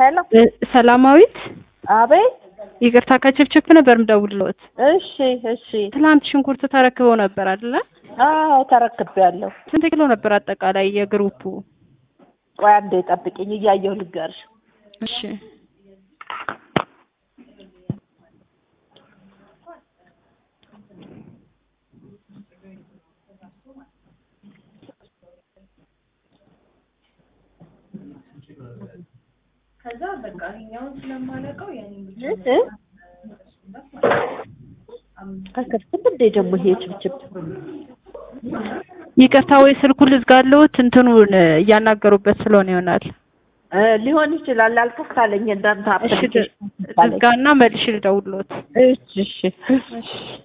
ሄሎ ሰላማዊት አቤት። ይቅርታ ከችፕችፕ ነበር ምደውልልዎት። እሺ እሺ። ትላንት ሽንኩርት ተረክበው ነበር አይደለ? አዎ ተረክቤያለሁ። ስንት ኪሎ ነበር አጠቃላይ የግሩፑ? ቆይ አንዴ ጠብቂኝ፣ እያየሁ ልንገርሽ። እሺ ከዛ በቃ ይሄኛውን ስለማለቀው ያኔ እ? አይከፍትም እንዴ ደግሞ ይሄ ችብችብ? ይቅርታ ወይ ስልኩን ልዝጋለሁት እንትኑን እያናገሩበት ስለሆነ ይሆናል። እ፣ ሊሆን ይችላል። አልከፍታለኝ እንዳንተ እሺ አፕሊኬሽን ልዝጋና መልሼ ልደውልልዎት። እሺ እሺ እሺ